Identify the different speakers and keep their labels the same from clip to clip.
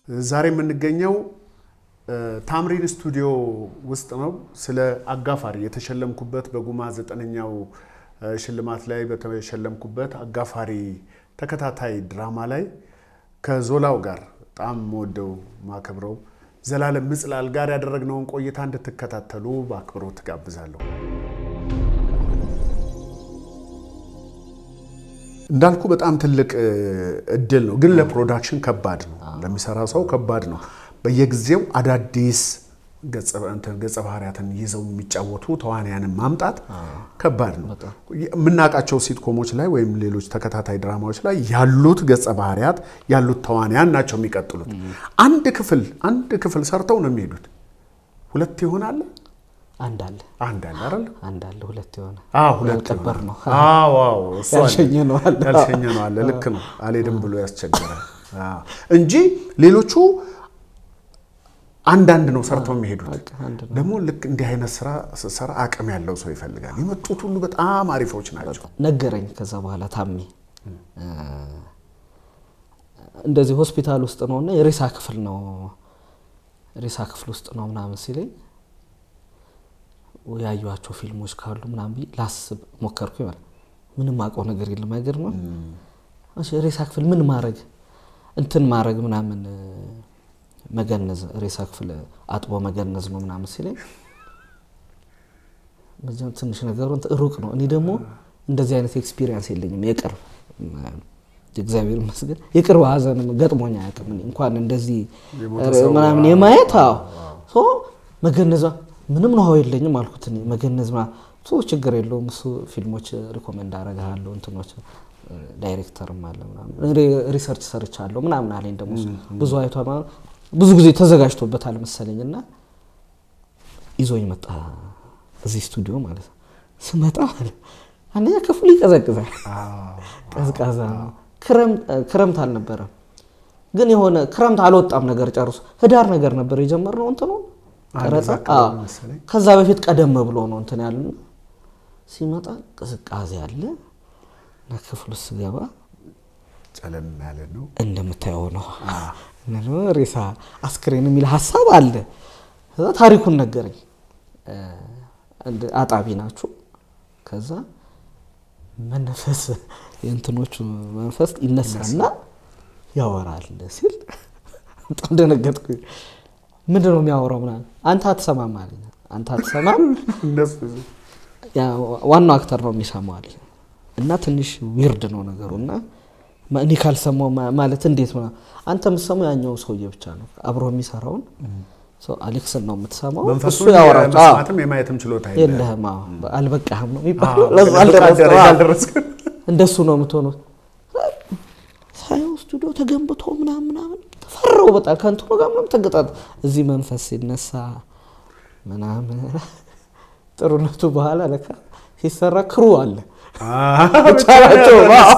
Speaker 1: ዛሬ የምንገኘው ታምሪን ስቱዲዮ ውስጥ ነው። ስለ አጋፋሪ የተሸለምኩበት በጉማ ዘጠነኛው ሽልማት ላይ በተሸለምኩበት አጋፋሪ ተከታታይ ድራማ ላይ ከዞላው ጋር በጣም የምወደው ማከብረው ዘላለም ምጽላል ጋር ያደረግነውን ቆይታ እንድትከታተሉ በአክብሮት ጋብዛለሁ። እንዳልኩ በጣም ትልቅ እድል ነው፣ ግን ለፕሮዳክሽን ከባድ ነው። ለሚሰራ ሰው ከባድ ነው። በየጊዜው አዳዲስ ገጸ ባህሪያትን ይዘው የሚጫወቱ ተዋንያንን ማምጣት ከባድ ነው። የምናውቃቸው ሲትኮሞች ላይ ወይም ሌሎች ተከታታይ ድራማዎች ላይ ያሉት ገጸ ባህሪያት ያሉት ተዋንያን ናቸው የሚቀጥሉት። አንድ ክፍል አንድ ክፍል ሰርተው ነው የሚሄዱት። ሁለት ይሆናል
Speaker 2: አንድ አለ
Speaker 1: አንድ አለ አይደል?
Speaker 2: አንድ አለ ሁለት የሆነ
Speaker 1: አዎ ሁለት
Speaker 2: ያልቀበር ነው
Speaker 1: አዎ አዎ እሱ አለ።
Speaker 2: ያልሸኘ ነው አለ
Speaker 1: ያልሸኘ ነው አለ። ልክ ነው። አልሄድም ብሎ ያስቸገራል እንጂ ሌሎቹ አንዳንድ ነው ሰርተው የሚሄዱት።
Speaker 2: አንድ ነው።
Speaker 1: ደግሞ ልክ እንዲህ አይነት ስራ ስትሰራ አቅም ያለው ሰው ይፈልጋል። የመጡት ሁሉ በጣም አሪፎች ናቸው።
Speaker 2: ነገረኝ። ከዛ በኋላ ታሜ እንደዚህ ሆስፒታል ውስጥ ነው እና የሬሳ ክፍል ነው ሬሳ ክፍል ውስጥ ነው ምናምን ሲለኝ ያዩዋቸው ፊልሞች ካሉ ምናምን ብዬ ላስብ ሞከርኩ። ይሆናል ምንም አውቀው ነገር የለም። አይገርምም? እሺ ሬሳ ክፍል ምን ማድረግ እንትን ማድረግ ምናምን መገነዝ ሬሳ ክፍል አጥቦ መገነዝ ነው ምናምን ሲለኝ በዚያም ትንሽ ነገሩ እንትን ሩቅ ነው። እኔ ደግሞ እንደዚህ አይነት ኤክስፒሪየንስ የለኝም። የቅርብ እግዚአብሔር ይመስገን የቅርብ ሀዘንም ገጥሞኝ አያውቅም። እኔ እንኳን እንደዚህ
Speaker 1: የሞተ ሰው
Speaker 2: ምናምን የማየት አዎ ሶ መገነዟ ምንም ነው የለኝም አልኩት። እኔ መገነዝ ምናምን ሶ ችግር የለውም እሱ ፊልሞች ሪኮሜንድ አደርግሃለሁ እንትኖች ዳይሬክተርም አለ ምናምን ሪ- ሪሰርች ሰርቻለሁ ምናምን አለኝ። ደግሞ እሱ ብዙ አይቷል ማለት ብዙ ጊዜ ተዘጋጅቶበታል መሰለኝ እና ይዞኝ መጣ እዚህ ስቱዲዮ ማለት ነው። ስመጣ ማለት አንደኛ ክፍሉ ይቀዘቅዛል፣ ቀዝቃዛ ነው። ክረምት- ክረምት አልነበረም ግን የሆነ ክረምት አልወጣም ነገር ጨርሶ ህዳር ነገር ነበር የጀመርነው እንትኑ ቀረጻ።
Speaker 1: አካባቢ
Speaker 2: አዎ።
Speaker 1: መሰለኝ።
Speaker 2: ከዛ በፊት ቀደም ብሎ ነው እንትን ያለ ሲመጣ ቅዝቃዜ አለ እና ክፍሉ ስገባ
Speaker 1: ጨለም ያለ ነው።
Speaker 2: እንደምታየው ነው እና ደግሞ ሬሳ አስክሬን የሚል ሀሳብ አለ። ከዛ ታሪኩን ነገረኝ። እ፣ አንድ አጣቢ ናችሁ። ከዛ መነፈስ የእንትኖቹ መንፈስ ይነሳና ያወራል ሲል በጣም ደነገጥኩ። ምንድን ነው የሚያወራው? ምናምን አንተ አትሰማም አለኝ። አንተ አትሰማም
Speaker 1: እነሱ
Speaker 2: ያ ዋናው አክተር ነው የሚሰማው አለኝ። እና ትንሽ ዊርድ ነው ነገሩ እና ማ- እኔ ካልሰማው ማ- ማለት እንዴት ነው? አንተ የምትሰማው ያኛው ሰውዬ ብቻ ነው አብሮ የሚሰራውን ሰው አሌክስን ነው የምትሰማው።
Speaker 1: መንፈሱን
Speaker 2: እሱ ያወራል። አዎ።
Speaker 1: የመስማትም የማየትም ችሎታ የለህም።
Speaker 2: የለህም። አዎ። አልበቃህም ነው የሚባለው።
Speaker 1: አዎ፣
Speaker 2: ለዛ አልደረስክም።
Speaker 1: ደረጃ
Speaker 2: አዎ።
Speaker 1: አልደረስክም።
Speaker 2: እንደሱ ነው የምትሆነው። ሳየው ስቱዲዮ ተገንብቶ ምናምን ምናምን ተፈራው በጣም ከእንትኑ ጋር ምናምን ተገጣጥ እዚህ መንፈስ ሲነሳ ምናምን ጥሩነቱ በኋላ ለካ ሲሰራ ክሩ አለ ቻላቸው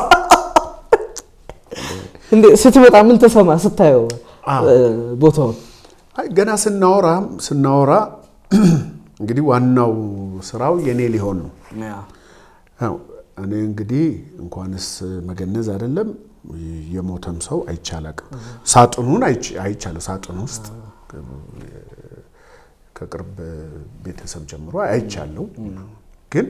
Speaker 2: እንዴ ስትመጣ ምን ተሰማ ስታየው እ፣ ቦታውን
Speaker 1: አይ ገና ስናወራ ስናወራ እንግዲህ ዋናው ስራው የኔ ሊሆን ነው። ያው እኔ እንግዲህ እንኳንስ መገነዝ አይደለም የሞተም ሰው አይቻላቅም። ሳጥኑን አይች- አይቻለሁ። ሳጥኑ ውስጥ ከቅርብ ቤተሰብ ጀምሮ አይቻለሁ። ግን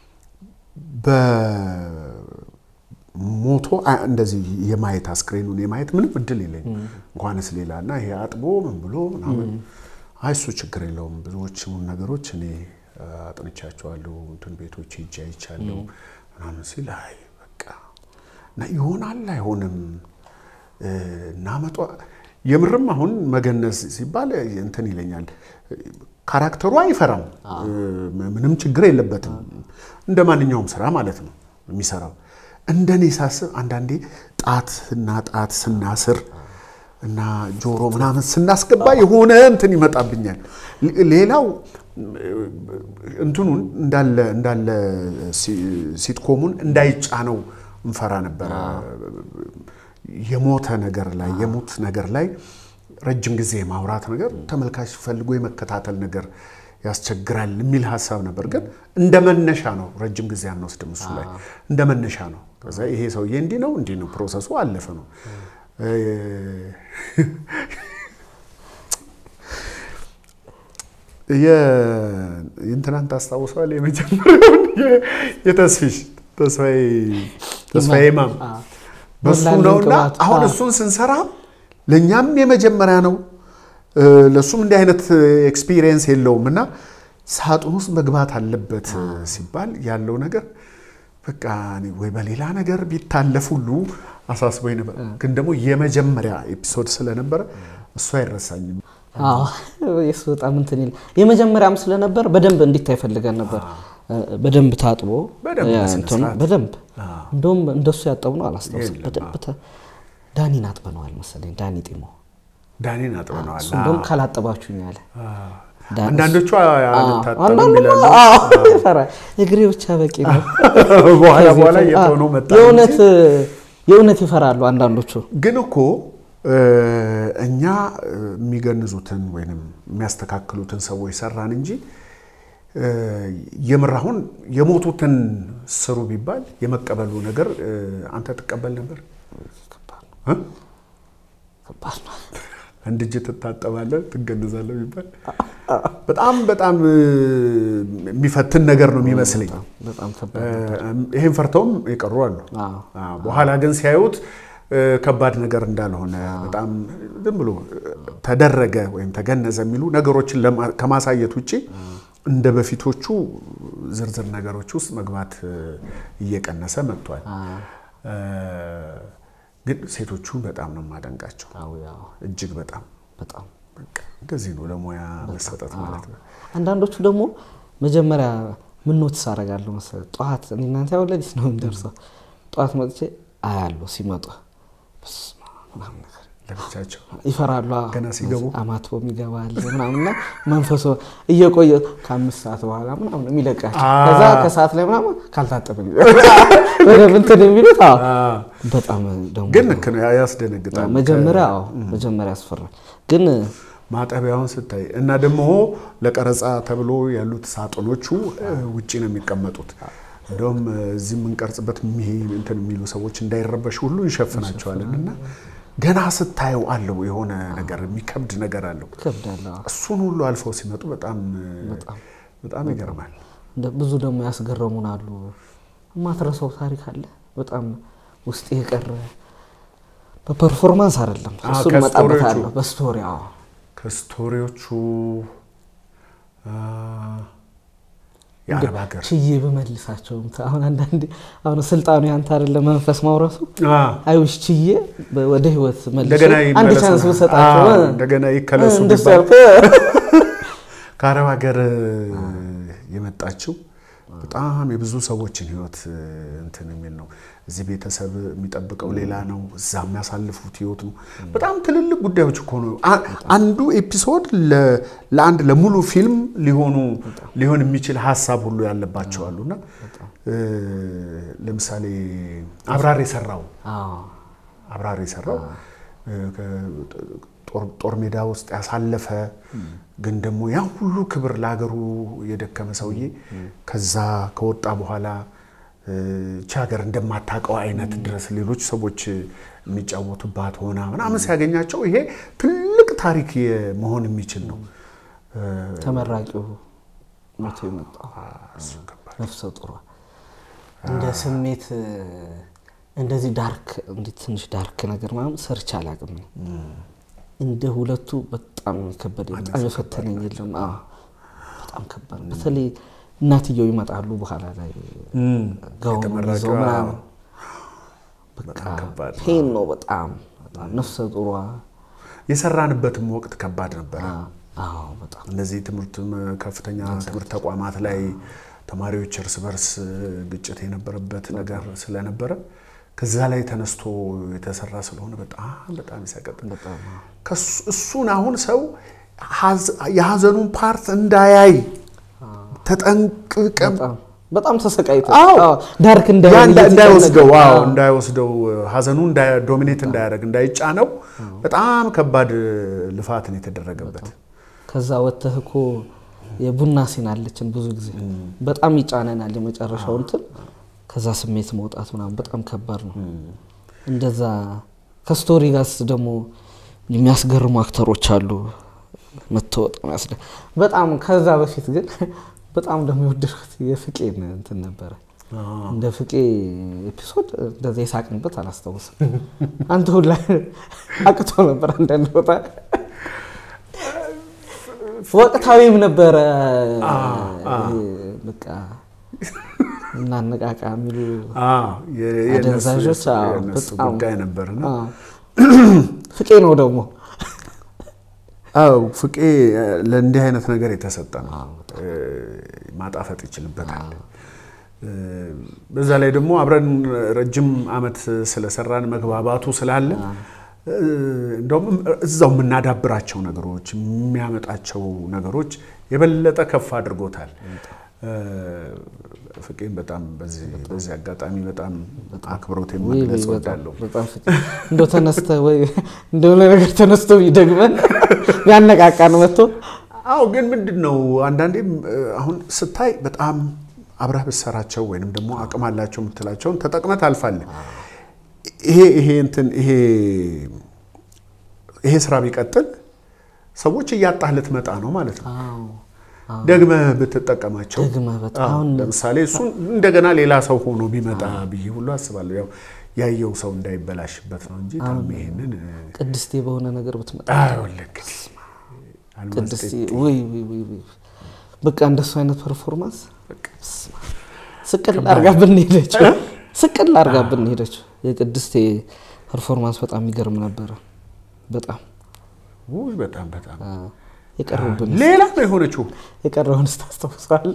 Speaker 1: በሞቶ አ- እንደዚህ የማየት አስክሬኑን የማየት ምንም እድል የለኝም። እንኳንስ ሌላ እና ይሄ አጥቦ ምን ብሎ ምናምን አይ እሱ ችግር የለውም። ብዙዎቹን ነገሮች እኔ አጥንቻቸዋለሁ፣ እንትን ቤቶች ሄጄ አይቻለሁ ምናምን ሲል አይ በቃ እና ይሆናል አይሆንም እናመጧ የምርም አሁን መገነዝ ሲባል እንትን ይለኛል። ካራክተሩ አይፈራም፣ ምንም ችግር የለበትም። እንደ ማንኛውም ስራ ማለት ነው የሚሰራው። እንደኔ ሳስብ አንዳንዴ ጣት እና ጣት ስናስር እና ጆሮ ምናምን ስናስገባ የሆነ እንትን ይመጣብኛል። ሌላው እንትኑን እንዳለ እንዳለ ሲትኮሙን እንዳይጫነው እንፈራ ነበረ። የሞተ ነገር ላይ የሙት ነገር ላይ ረጅም ጊዜ የማውራት ነገር ተመልካች ፈልጎ የመከታተል ነገር ያስቸግራል የሚል ሀሳብ ነበር። ግን እንደ መነሻ ነው፣ ረጅም ጊዜ አንወስድም እሱ ላይ እንደ መነሻ ነው። ከዛ ይሄ ሰውዬ እንዲህ ነው እንዲህ ነው ፕሮሰሱ አለፈ ነው። የእንትናን ታስታውሰዋል? የመጀመሪያውን የ- የተስፊሽ ተስፋዬ ተስፋዬ ማም
Speaker 2: አዎ።
Speaker 1: በሱ
Speaker 2: ሞላልኝ
Speaker 1: ነውና
Speaker 2: ቅባቱ።
Speaker 1: አሁን
Speaker 2: አዎ።
Speaker 1: እሱን ስንሰራ ለእኛም የመጀመሪያ ነው እ፣ ለእሱም እንዲህ አይነት ኤክስፒሪየንስ የለውም እና ሳጥን ውስጥ መግባት አለበት ሲባል ያለው ነገር በቃ እኔ ወይ በሌላ ነገር ቢታለፍ ሁሉ አሳስቦኝ ነበር። ግን ደግሞ የመጀመሪያ ኤፒሶድ ስለነበረ እሱ አይረሳኝም።
Speaker 2: አዎ የሱ በጣም እንትን ይል የመጀመሪያም ስለነበር በደንብ እንዲታይ ፈልገን ነበር። በደንብ ታጥቦ
Speaker 1: በደንብ
Speaker 2: ያ
Speaker 1: በስነ
Speaker 2: እንትኑ
Speaker 1: ስርዓት።
Speaker 2: በደንብ
Speaker 1: አዎ።
Speaker 2: እንደውም እንደሱ ያጠቡ ነው አላስታውስም።
Speaker 1: የለም፣
Speaker 2: በደንብ ተ- ዳኒን አጥበነዋል መሰለኝ። ዳኒ ጢሞ
Speaker 1: ዳኒን አጥበነዋል።
Speaker 2: እሱ እንደውም ካላጠባችሁኝ አለ። ዳኒ-
Speaker 1: አንዳንዶቹ አንታጠብም
Speaker 2: አንዳንዱ
Speaker 1: ይላሉ።
Speaker 2: ይፈራል። እግሬ ብቻ በቂ ነው።
Speaker 1: በኋላ
Speaker 2: ከዚህ
Speaker 1: በኋላ
Speaker 2: በፊት-
Speaker 1: እየተሆነው
Speaker 2: አዎ፣
Speaker 1: መጣ
Speaker 2: የእውነት የእውነት ይፈራሉ አንዳንዶቹ።
Speaker 1: ግን እኮ እ፣ እኛ እ፣ የሚገንዙትን ወይም የሚያስተካክሉትን ሰዎች ሰራን እንጂ እ፣ የምር አሁን የሞቱትን ስሩ ቢባል የመቀበሉ ነገር እ፣ አንተ ትቀበል ነበር?
Speaker 2: ከባድ ነው፣
Speaker 1: እ?
Speaker 2: ከባድ ነው።
Speaker 1: አንድ እጅ ትታጠባለህ ትገንዛለህ ቢባል በጣም በጣም እ፣ የሚፈትን ነገር ነው የሚመስለኝ።
Speaker 2: በጣም ከባድ
Speaker 1: እ፣ ይሄን ፈርተውም የቀሩ አሉ።
Speaker 2: አዎ።
Speaker 1: አዎ፣ በኋላ ግን ሲያዩት እ፣ ከባድ ነገር እንዳልሆነ በጣም ዝም ብሎ እ፣ ተደረገ ወይም ተገነዘ የሚሉ ነገሮችን ለማ- ከማሳየት ውጭ እንደ በፊቶቹ ዝርዝር ነገሮች ውስጥ መግባት እ፣ እየቀነሰ መጥቷል። እ፣ ግን ሴቶቹን በጣም ነው የማደንቃቸው
Speaker 2: አዎ፣ ያው
Speaker 1: እጅግ በጣም
Speaker 2: በጣም
Speaker 1: በቃ እንደዚህ ነው ለሙያ መሰጠት ማለት ነው።
Speaker 2: አንዳንዶቹ ደግሞ መጀመሪያ ምን ኖትስ አደርጋለሁ መሰለህ፣ ጠዋት እኔ እናንተ ያው ለሊት ነው የምንደርሰው። ጠዋት መጥቼ አያለሁ ሲመጡ በስመ አብ ምናምን ነገር
Speaker 1: ለብቻቸው
Speaker 2: ይፈራሉ። አዎ።
Speaker 1: ገና ሲገቡ?
Speaker 2: አማትቦም ይገባል ምናምንና መንፈሶ እየቆየ ከአምስት ሰዓት በኋላ ምናምን የሚለቃቸው
Speaker 1: አ-
Speaker 2: ከዛ ከሰዓት ላይ ምናምን ካልታጠበ በደንብ እንትን የሚሉት አዎ።
Speaker 1: አዎ።
Speaker 2: በጣም ደግሞ
Speaker 1: ግን ልክ ነው ያ- ያስደነግጣል።
Speaker 2: መጀመሪያ አዎ መጀመሪያ ያስፈራል ግን
Speaker 1: ማጠቢያውን ስታይ እና ደግሞ ለቀረጻ ተብሎ ያሉት ሳጥኖቹ እ፣ ውጪ ነው የሚቀመጡት። እንደውም እ፣ እዚህ የምንቀርጽበት የሚሄ- እንትን የሚሉ ሰዎች እንዳይረበሹ ሁሉ እንሸፍናቸዋለን እና ገና ስታየው አለው የሆነ ነገር የሚከብድ ነገር አለው።
Speaker 2: ይከብዳል። አዎ።
Speaker 1: እሱን ሁሉ አልፈው ሲመጡ በጣም እ፣ በጣም ይገርማል።
Speaker 2: እንደ- ብዙ ደግሞ ያስገረሙን አሉ። የማትረሳው ታሪክ አለ በጣም ውስጥ የቀረ በፐርፎርማንስ አይደለም፣
Speaker 1: አዎ፣
Speaker 2: እሱን
Speaker 1: ከስቶሪዎቹ።
Speaker 2: እመጣበታለሁ በስቶሪ አዎ።
Speaker 1: ከስቶሪዎቹ አ፣ የአረብ ሀገር
Speaker 2: ችዬ በመልሳቸው አሁን አንዳንዴ አሁን ስልጣኑ ያንተ አይደለ መንፈስ ማውረሱ
Speaker 1: አ፣
Speaker 2: አይውሽ ችዬ በ- ወደ ህይወት መልሼ
Speaker 1: እንደገና
Speaker 2: አንድ
Speaker 1: ይመለሱ
Speaker 2: ቻንስ
Speaker 1: ነው።
Speaker 2: ብሰጣቸው
Speaker 1: አዎ፣
Speaker 2: እ፣
Speaker 1: እንደገና ይከለሱ
Speaker 2: እንደሱ
Speaker 1: ቢባል
Speaker 2: ያልኩህ
Speaker 1: ከአረብ ሀገር የመጣችው በጣም የብዙ ሰዎችን ህይወት እንትን የሚል ነው። እዚህ ቤተሰብ የሚጠብቀው ሌላ ነው፣ እዛ የሚያሳልፉት ህይወት ነው። በጣም ትልልቅ ጉዳዮች እኮ ነው። አ- አንዱ ኤፒሶድ ለ- ለአንድ ለሙሉ ፊልም ሊሆኑ ሊሆን የሚችል ሀሳብ ሁሉ ያለባቸው አሉ እና እ፣ ለምሳሌ አብራር የሰራው
Speaker 2: አዎ።
Speaker 1: አብራር የሰራው እ፣ ከ- ጦር- ጦር ሜዳ ውስጥ ያሳለፈ ግን ደግሞ ያ ሁሉ ክብር ለሀገሩ የደከመ ሰውዬ ከዛ ከወጣ በኋላ እ፣ ይቺ ሀገር እንደማታውቀው አይነት ድረስ ሌሎች ሰዎች የሚጫወቱባት ሆና ምናምን ሲያገኛቸው ይሄ ትልቅ ታሪክ የ- መሆን የሚችል ነው። እ፣
Speaker 2: ተመራቂው ሞቶ የመጣው
Speaker 1: እሱ ከባድ
Speaker 2: ነፍሰ ጡሯ እንደ ስሜት እ፣ እንደዚህ ዳርክ እንዲህ ትንሽ ዳርክ ነገር ምናምን ሰርች አላውቅም ነው እንደ ሁለቱ በጣም የከበደ በጣም የፈተነኝ የለም። አዎ በጣም ከባድ ነው። በተለይ እናትየው ይመጣሉ በኋላ ላይ ጋውን
Speaker 1: የተመራቂዋ
Speaker 2: ይዘው ምናምን በቃ
Speaker 1: በጣም ከባድ ነው።
Speaker 2: ፔን ነው በጣም በጣም ነፍሰ ጡሯ
Speaker 1: የሰራንበትም ወቅት ከባድ ነበረ።
Speaker 2: አዎ በጣም
Speaker 1: እነዚህ ትምህርት ከፍተኛ ትምህርት ተቋማት ላይ ተማሪዎች እርስ በርስ ግጭት የነበረበት ነገር ስለነበረ ከዛ ላይ ተነስቶ የተሰራ ስለሆነ በጣም በጣም ይሰቀጥ
Speaker 2: በጣም
Speaker 1: ከሱ- እሱን አሁን ሰው ሀዝ- የሀዘኑን ፓርት እንዳያይ ተጠንቅቀም
Speaker 2: በጣም በጣም ተሰቃይቶ
Speaker 1: አዎ።
Speaker 2: አዎ፣ ዳርክ
Speaker 1: ያ
Speaker 2: እንዳይሆን
Speaker 1: እንዳ- እንዳይወስደው
Speaker 2: እየተጨነቀ፣
Speaker 1: አዎ
Speaker 2: አዎ።
Speaker 1: እንዳይወስደው ሀዘኑ እንዳይ- ዶሚኔት እንዳያደርግ እንዳይጫነው በጣም ከባድ ልፋት ነው የተደረገበት።
Speaker 2: ከዛ ወጥተህ እኮ የቡና ሲን አለችን ብዙ ጊዜ በጣም ይጫነናል የመጨረሻው እንትን ከዛ ስሜት መውጣት ምናምን በጣም ከባድ ነው። እንደዛ ከስቶሪ ጋርስ ደግሞ የሚያስገርሙ አክተሮች አሉ። መተወጥ ያስደ በጣም ከዛ በፊት ግን በጣም ደግሞ የወደድኩት የፍቄን እንትን ነበረ። እንደ ፍቄ ኤፒሶድ እንደዚ የሳቅንበት አላስታውስም። አንተ ሁላ አቅቶ ነበር አንዳንድ ቦታ ወቅታዊም ነበረ። በቃ እናነቃቃ የሚሉ አደንዛዦች በጣም
Speaker 1: ጉዳይ ነበርና
Speaker 2: ፍቄ ነው ደግሞ
Speaker 1: አው ፍቄ ለእንዲህ አይነት ነገር የተሰጠ ነው። ማጣፈጥ ይችልበታል። በዛ ላይ ደግሞ አብረን ረጅም ዓመት ስለሰራን መግባባቱ ስላለ እንደውም እዛው የምናዳብራቸው ነገሮች የሚያመጣቸው ነገሮች የበለጠ ከፍ አድርጎታል። ፍቄን በጣም በዚህ አጋጣሚ በጣም አክብሮት መግለጽ እወዳለሁ።
Speaker 2: እንደው ተነስተ ወይ እንደሆነ ነገር ተነስቶ ይደግመን ያነቃቃን መጥቶ
Speaker 1: አዎ። ግን ምንድን ነው አንዳንዴም አሁን ስታይ በጣም አብረህ ብትሰራቸው ወይንም ደግሞ አቅም አላቸው የምትላቸውን ተጠቅመህ ታልፋለህ። ይሄ ይሄ እንትን ይሄ ይሄ ስራ ቢቀጥል ሰዎች እያጣህ ልትመጣ ነው ማለት ነው። ደግመህ ብትጠቀማቸው ለምሳሌ እሱን እንደገና ሌላ ሰው ሆኖ ቢመጣ ብዬ ሁሉ አስባለሁ። ያው ያየው ሰው እንዳይበላሽበት ነው እንጂ ታም ይሄንን
Speaker 2: ቅድስቴ በሆነ ነገር ብትመጣ ቅድስቴ ወይ በቃ እንደሱ አይነት ፐርፎርማንስ ስቅል አርጋ ብንሄደችው ስቅል አርጋ ብንሄደችው የቅድስቴ ፐርፎርማንስ በጣም የሚገርም ነበረ። በጣም
Speaker 1: ውይ በጣም በጣም
Speaker 2: የቀረብን
Speaker 1: ሌላ ነው የሆነችው።
Speaker 2: የቀረውን ስታስታውሰዋል?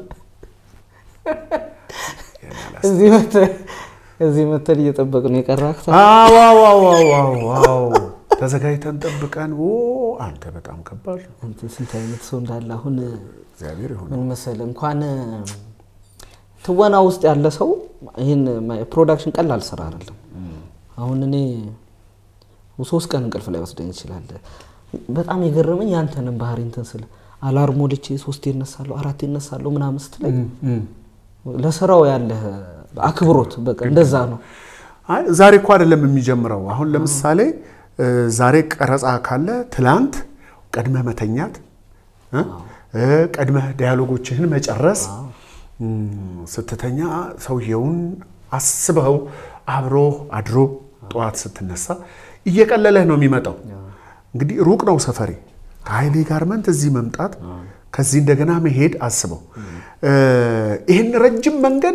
Speaker 2: እዚህ መተን እየጠበቅን የቀረ አክተር
Speaker 1: ተዘጋጅተን ጠብቀን አንተ በጣም ከባድ ነው።
Speaker 2: ስንት አይነት ሰው እንዳለ አሁን
Speaker 1: እግዚአብሔር ይሁን።
Speaker 2: ምን መሰለህ እንኳን ትወና ውስጥ ያለ ሰው ይህን ፕሮዳክሽን ቀላል ስራ አይደለም። አሁን እኔ ሶስት ቀን እንቅልፍ ላይ ወስደኝ ይችላል። በጣም የገረመኝ ያንተንም ባህሪ እንትን ስለ አላርም ሞልቼ ሶስት ይነሳለሁ አራት ይነሳለሁ ምናምን ስትለኝ ለስራው ያለህ አክብሮት በቃ እንደዛ ነው።
Speaker 1: ዛሬ እኮ አይደለም የሚጀምረው። አሁን ለምሳሌ ዛሬ ቀረጻ ካለ ትላንት ቀድመህ መተኛት፣ ቀድመህ ዲያሎጎችህን መጨረስ፣ ስትተኛ ሰውየውን አስበው አብሮ አድሮ ጠዋት ስትነሳ እየቀለለህ ነው የሚመጣው። እንግዲህ ሩቅ ነው ሰፈሬ ከኃይሌ ጋርመንት እዚህ መምጣት ከዚህ እንደገና መሄድ አስበው። ይህን ረጅም መንገድ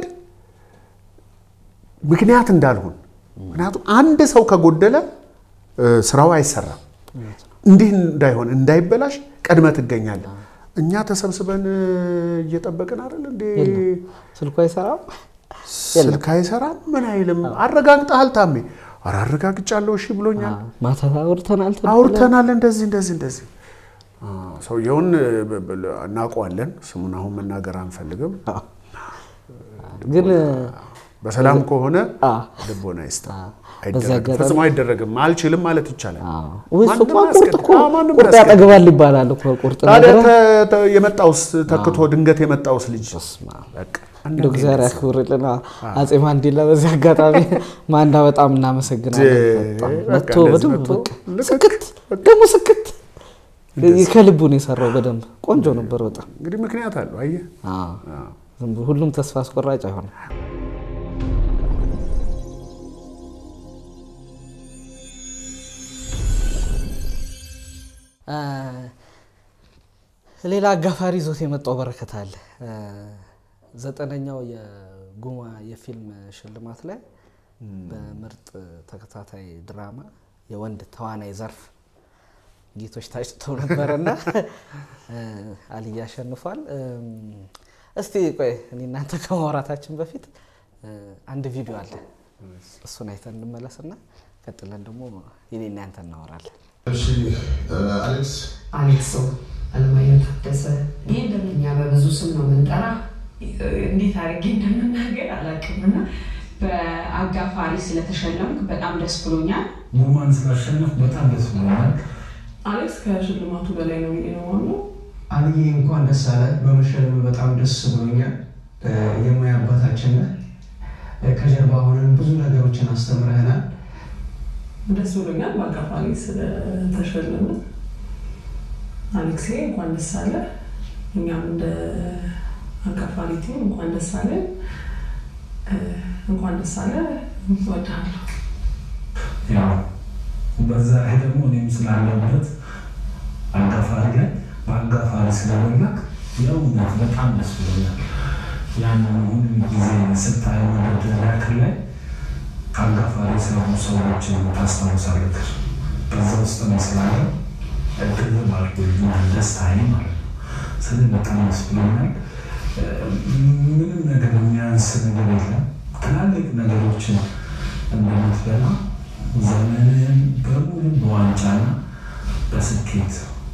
Speaker 1: ምክንያት እንዳልሆን፣ ምክንያቱም አንድ ሰው ከጎደለ ስራው አይሰራም። እንዲህ እንዳይሆን እንዳይበላሽ ቀድመ ትገኛለህ። እኛ ተሰብስበን እየጠበቅን አይደል እንዴ?
Speaker 2: ስልኩ አይሰራም፣
Speaker 1: ስልክ አይሰራም፣ ምን አይልም። አረጋግጠሃል ታሜ? ኧረ አረጋግጫለሁ፣ እሺ ብሎኛል።
Speaker 2: ማታ አውርተናል
Speaker 1: አውርተናል፣ እንደዚህ እንደዚህ እንደዚህ። ሰውየውን እናውቀዋለን፣ ስሙን አሁን መናገር አንፈልግም።
Speaker 2: ግን
Speaker 1: በሰላም ከሆነ ልቦና ይስጥ። ፈጽሞ አይደረግም። አልችልም ማለት ይቻላል።
Speaker 2: ቁርጥ ያጠግባል ይባላል እኮ ቁርጥ
Speaker 1: ታዲያ የመጣውስ ተክቶ ድንገት የመጣውስ ልጅ
Speaker 2: እንደው እግዚአብሔር ያክብርልን አፄ ማንዴላ። በዚህ አጋጣሚ ማንዳ በጣም እናመሰግናለን። መጥቶ በደንብ ስክት ደግሞ ስክት ከልቡን የሰራው በደንብ ቆንጆ ነበር። በጣም
Speaker 1: እንግዲህ ምክንያት አለው። አየህ
Speaker 2: ሁሉም ተስፋ አስቆራጭ አይሆንም። ሌላ አጋፋሪ ይዞት የመጣው በረከት አለ። ዘጠነኛው የጉማ የፊልም ሽልማት ላይ በምርጥ ተከታታይ ድራማ የወንድ ተዋናይ ዘርፍ ጌቶች ታጭተው ነበረና አልይ አሸንፏል። እስቲ ቆይ እኔ እናንተ ከማውራታችን በፊት አንድ ቪዲዮ አለ፣ እሱን አይተን እንመለስና ቀጥለን ደግሞ የኔና ያንተ እናወራለን።
Speaker 3: አሌክስ
Speaker 4: አሌክሶ አለማየሁ ታደሰ። ይህ እንደምኛ በብዙ ስም ነው የምንጠራ። እንዴት አድርጌ እንደምናገር አላውቅም እና በአጋፋሪ ስለተሸለምክ በጣም ደስ ብሎኛል።
Speaker 5: ጉማን ስላሸነፍ በጣም ደስ ብሎኛል።
Speaker 6: አሌክስ ከሽልማቱ በላይ ነው ብዬ ነው የማምነው።
Speaker 3: አልዬ እንኳን ደስ አለ። በመሸለም በጣም ደስ ብሎኛል። የሙያ አባታችን ነህ። ከጀርባ ሆነን ብዙ ነገሮችን አስተምረህናል።
Speaker 6: ደስ ብሎኛል በአጋፋሪ ስለተሸለመ። አሌክሴ እንኳን ደስ አለ። እኛም እንደ አጋፋሪ ቲም እንኳን ደስ አለ። እንኳን ደስ አለ። እወድሃለሁ።
Speaker 5: ያው በዛ ላይ ደግሞ እኔም ስላለበት አጋፋሪ ላይ በአጋፋሪ ስለበላክ የእውነት በጣም ደስ ብሎኛል። ያንን ሁሉ ጊዜ ስታየው መደርደሪያክ ላይ አጋፋሪ ስለሆኑ ሰዎችን ታስታውሳለህ። በዛ ውስጥ ነው ስላለ እድል ባርጎልኛል ደስታዬ ማለት ነው። ስለዚህ በጣም ደስ ብሎኛል። ምንም ነገር የሚያንስ ነገር የለም። ትላልቅ ነገሮችን እንደምትበላ ዘመንህን በሙሉ በዋንጫና በስኬት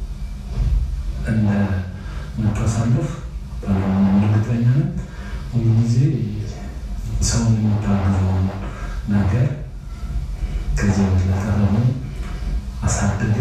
Speaker 5: እንደምታሳልፍ በጣም እርግጠኛ ነኝ። ሁሉ ጊዜ ሰውን የምታግዘውን ነገር ከዚህ በለጠ ደግሞ አሳድገ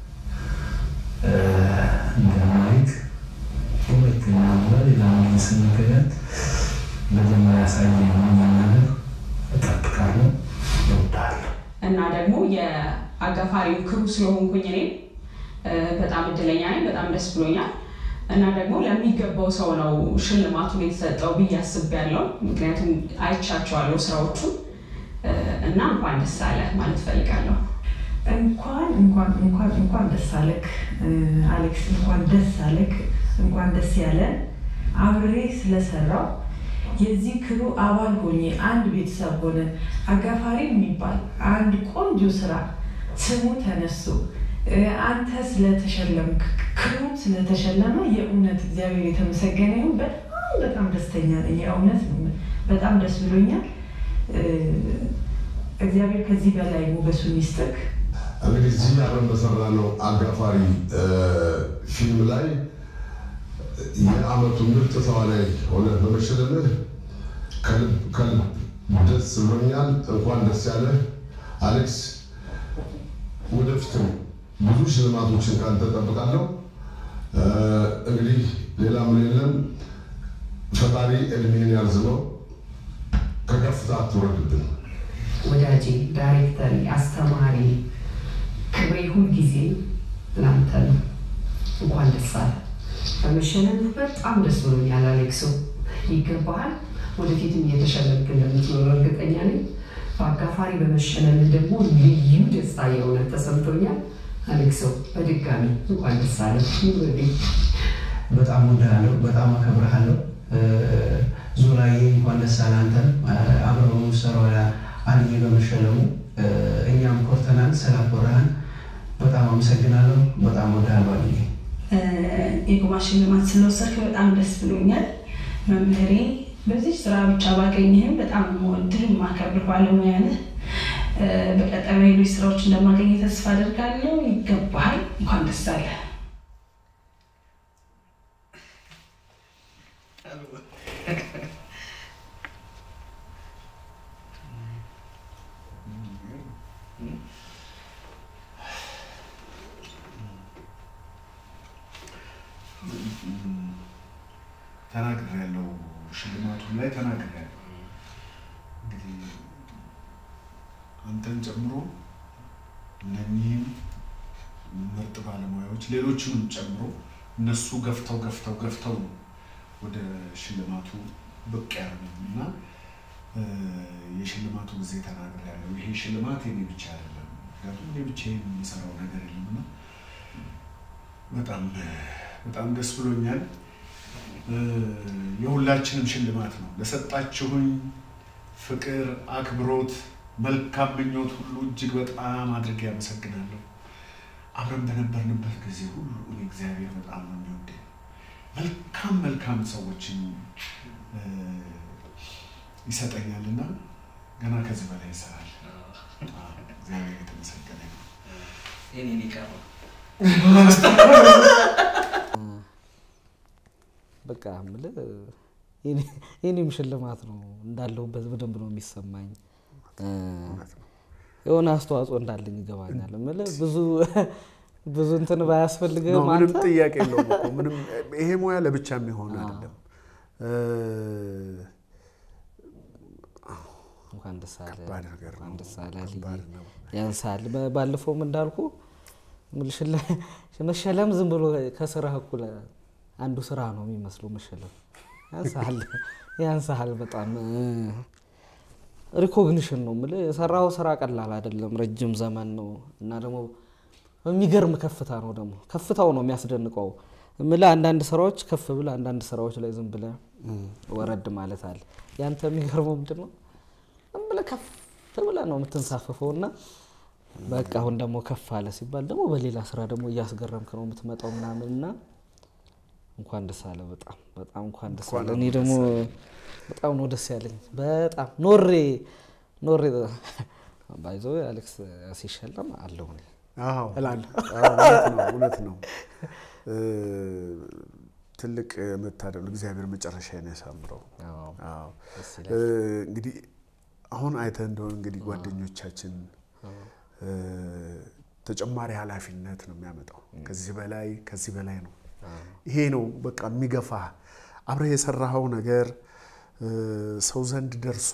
Speaker 5: እንደማይክ ሁለተኛ በሌላ ስንገናኝ መጀመሪያ ያሳየኝ ነገር እጠብቃለሁ፣ እወዳለሁ።
Speaker 4: እና ደግሞ የአጋፋሪው ክሩ ስለሆንኩኝ እኔ በጣም እድለኛ ነኝ። በጣም ደስ ብሎኛል። እና ደግሞ ለሚገባው ሰው ነው ሽልማቱን የተሰጠው ብዬ አስቤያለሁ። ምክንያቱም አይቻቸዋለሁ ስራዎቹን እና እንኳን ደስ አለ ማለት ፈልጋለሁ።
Speaker 7: እንኳን እንኳን እንኳን እንኳን ደስ አለክ አሌክስ፣ እንኳን ደስ አለክ፣ እንኳን ደስ ያለን አብሬ ስለሰራው የዚህ ክሩ አባል ሆኜ አንድ ቤተሰብ ሆነ አጋፋሪ የሚባል አንድ ቆንጆ ስራ ስሙ ተነስቶ አንተ ስለተሸለምክ ክሩም ስለተሸለመ የእውነት እግዚአብሔር የተመሰገነ ይሁን። በጣም በጣም ደስተኛ ነኝ። የእውነት በጣም ደስ ብሎኛል። እግዚአብሔር ከዚህ በላይ ሞገሱን ይስጥክ።
Speaker 8: እንግዲህ እዚህ አብረን በሰራ ነው አጋፋሪ ፊልም ላይ የአመቱ ምርጥ ተዋናይ ሆነ በመሸለምህ ከልብ ከልብ ደስ ብሎኛል። እንኳን ደስ ያለህ አሌክስ። ወደፊትም ብዙ ሽልማቶችን ካንተ እጠብቃለሁ። እንግዲህ ሌላ ምን የለም። ፈጣሪ እድሜን ያርዝመው፣ ከከፍታ አትውረድብን።
Speaker 9: ወዳጄ፣ ዳይሬክተር፣ አስተማሪ ክብሬ ሁልጊዜ ላንተ ነው። እንኳን ደስ አለ። በመሸለም በጣም ደስ ብሎኛል አሌክሶ፣ ይገባሃል። ወደፊትም እየተሸለምክ እንደምትኖር እርግጠኛ ነኝ። በአጋፋሪ በመሸለም ደግሞ ልዩ ደስታ የእውነት ተሰምቶኛል። አሌክሶ በድጋሚ እንኳን ደስ አለ።
Speaker 3: በጣም ወዳለሁ፣ በጣም አከብረሃለሁ። ዙራዬ እንኳን ደስ አለ። አንተን አብረው ሰራው አልዬ በመሸለሙ እኛም ኮርተናል። ስላኮራህን በጣም አመሰግናለሁ። በጣም ወዳለሁ አልዬ።
Speaker 10: የጉማ ሽልማት ስለወሰድክ በጣም ደስ ብሎኛል። መምህሬ በዚህ ስራ ብቻ ባገኘህም በጣም የምወድህ የማከብር ባለሙያ ነህ። በቀጣይ ሌሎች ስራዎች እንደማገኘ ተስፋ አደርጋለሁ። ይገባሃል። እንኳን ደስ አለ።
Speaker 1: ተናግሬያለሁ። ሽልማቱን ላይ ተናግሬያለሁ። እንግዲህ አንተን ጨምሮ እነኚህም ምርጥ ባለሙያዎች ሌሎችንም ጨምሮ እነሱ ገፍተው ገፍተው ገፍተው ነው ወደ ሽልማቱ ብቅ ያሉኝ እና የሽልማቱ ጊዜ ተናግሬያለሁ። ይሄ ሽልማት የኔ ብቻ አይደለም፣ ምክንያቱም እኔ ብቻዬን የምሰራው ነገር የለምና በጣም በጣም ደስ ብሎኛል። የሁላችንም ሽልማት ነው። ለሰጣችሁኝ ፍቅር፣ አክብሮት፣ መልካም ምኞት ሁሉ እጅግ በጣም አድርጌ ያመሰግናለሁ። አብረን በነበርንበት ጊዜ ሁሉ እኔ እግዚአብሔር በጣም ነው የሚወደኝ። መልካም መልካም ሰዎችን ይሰጠኛልና ገና ከዚህ በላይ ይሰራል። እግዚአብሔር የተመሰገነ ነው።
Speaker 2: የኔን ይቀረው በቃ የምልህ የኔም ሽልማት ነው እንዳለሁበት በደንብ ነው የሚሰማኝ። የሆነ አስተዋጽኦ እንዳለኝ ይገባኛል። የምልህ ብዙ ብዙ እንትን ባያስፈልግህም
Speaker 1: ምንም
Speaker 2: አንተ
Speaker 1: ጥያቄ የለውም እኮ ምንም ይሄ ሙያ ለብቻ የሚሆን አይደለም።
Speaker 2: እንኳን ደስ አለ
Speaker 1: ከባድ ነገር ነው።
Speaker 2: እንኳን ደስ አለ
Speaker 1: ከባድ ነው።
Speaker 2: ያንሳል። ባለፈውም እንዳልኩ መሸለም ዝም ብሎ ከስራህ እኩል አንዱ ስራ ነው የሚመስለው መሸለም ያንስሃል ያንስሃል በጣም ሪኮግኒሽን ነው የምልህ። የሰራው ስራ ቀላል አይደለም፣ ረጅም ዘመን ነው እና ደግሞ የሚገርም ከፍታ ነው። ደግሞ ከፍታው ነው የሚያስደንቀው የምልህ። አንዳንድ ስራዎች ከፍ ብለህ አንዳንድ ስራዎች ላይ ዝም ብለህ ወረድ ማለት አለ። ያንተ የሚገርመው ምንድን ነው? ዝም ብለህ ከፍ ብለህ ነው የምትንሳፈፈው እና በቃ አሁን ደግሞ ከፍ አለ ሲባል ደግሞ በሌላ ስራ ደግሞ እያስገረምክ ነው የምትመጣው ምናምን እና እንኳን ደስ አለ። በጣም በጣም እንኳን ደስ አለ። እኔ ደግሞ በጣም ነው ደስ ያለኝ። በጣም ኖሬ ኖሬ ባይዞ አሌክስ ሲሸለም አለሁ እኔ
Speaker 1: አዎ
Speaker 2: እላለሁ።
Speaker 1: አዎ፣ እውነት ነው እውነት ነው። ትልቅ መታደል እግዚአብሔር መጨረሻዬን ያሳምረው።
Speaker 2: አዎ፣
Speaker 1: አዎ።
Speaker 2: ደስ ይላል።
Speaker 1: እንግዲህ አሁን አይተህ እንደሆነ እንግዲህ ጓደኞቻችን ተጨማሪ ኃላፊነት ነው የሚያመጣው። ከዚህ በላይ ከዚህ በላይ ነው። ይሄ ነው በቃ የሚገፋ አብረህ የሰራኸው ነገር ሰው ዘንድ ደርሶ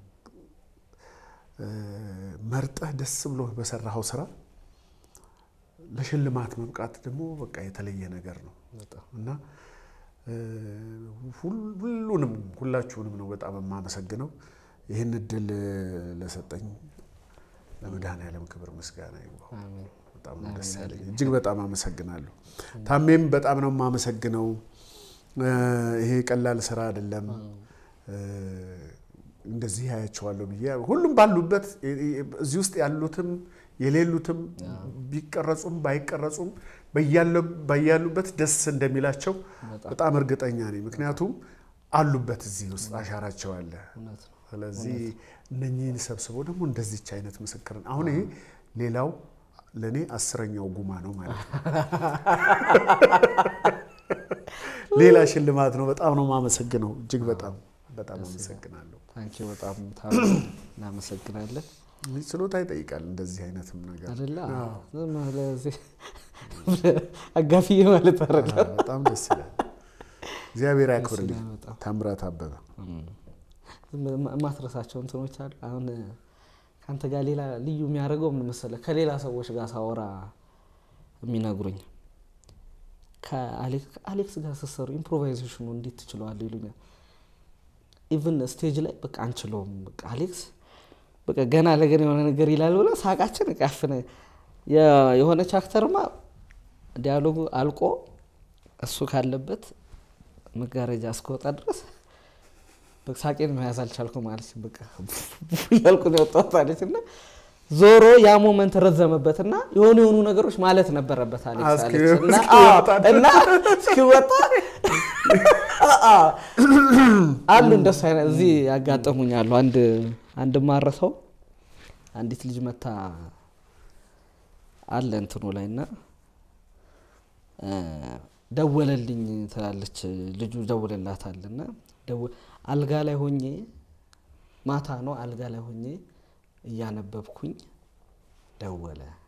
Speaker 1: መርጠህ ደስ ብሎ በሰራኸው ስራ ለሽልማት መብቃት ደግሞ በቃ የተለየ ነገር ነው እና ሁሉንም ሁላችሁንም ነው በጣም የማመሰግነው። ይህን እድል ለሰጠኝ ለመድኃኔዓለም ክብር ምስጋና ይግባው። በጣም ነው ደስ ያለኝ። እጅግ በጣም አመሰግናለሁ። ታሜም በጣም ነው የማመሰግነው። ይሄ ቀላል ስራ አይደለም። እንደዚህ ያያቸዋለሁ ብዬ ሁሉም ባሉበት እዚህ ውስጥ ያሉትም የሌሉትም ቢቀረጹም ባይቀረጹም በያሉበት ደስ እንደሚላቸው በጣም እርግጠኛ ነኝ። ምክንያቱም አሉበት እዚህ ውስጥ አሻራቸው አለ። ስለዚህ እነኚህን ሰብስበው ደግሞ እንደዚች አይነት ምስክርን አሁን ይሄ ሌላው ለእኔ አስረኛው ጉማ ነው ማለት ነው። ሌላ ሽልማት ነው። በጣም ነው የማመሰግነው። እጅግ በጣም በጣም አመሰግናለሁ።
Speaker 2: ታንኪ በጣም እናመሰግናለን።
Speaker 1: ችሎታ ይጠይቃል እንደዚህ አይነትም ነገር
Speaker 2: አይደለ?
Speaker 1: አዎ።
Speaker 2: ዝም ብለህ እዚህ አጋፊ ማለት አይደለም።
Speaker 1: አዎ፣ በጣም ደስ ይላል። እግዚአብሔር ያክብርልኝ።
Speaker 2: ይላል በጣም።
Speaker 1: ታምራት አበበ
Speaker 2: ዝም ብለህ የማትረሳቸው እንትኖች አሉ። አሁን ከአንተ ጋር ሌላ ልዩ የሚያደርገው ምን መሰለህ? ከሌላ ሰዎች ጋር ሳወራ የሚነግሩኝ ከአሌክስ ጋር ስትሰሩ ኢምፕሮቫይዜሽኑ እንዴት ትችለዋለህ ይሉኛል። ኢቭን ስቴጅ ላይ በቃ አንችለውም። በቃ አሌክስ በቃ ገና ለገና የሆነ ነገር ይላል ብለ ሳቃችን ቃፍነ የሆነች አክተርማ ዲያሎጉ አልቆ እሱ ካለበት መጋረጃ እስከወጣ ድረስ በቃ ሳቄን መያዝ አልቻልኩም ማለት በቃ እያልኩ ነው የወጣሁት አለች እና ዞሮ ያ ሞመንት ረዘመበትና የሆኑ የሆኑ ነገሮች ማለት ነበረበት አሌክስ
Speaker 1: እስኪ-
Speaker 2: አለች እና
Speaker 1: እስኪወጣ
Speaker 2: አዎ፣ እና እስኪወጣ አሉ እንደሱ አይነት እዚህ ያጋጠሙኛሉ። አንድ አንድ ማረሰው አንዲት ልጅ መታ አለ እንትኑ ላይ እና እ ደወለልኝ ትላለች ልጁ ደውልላታል እና ደው- አልጋ ላይ ሆኜ ማታ ነው አልጋ ላይ ሆኜ እያነበብኩኝ ደወለ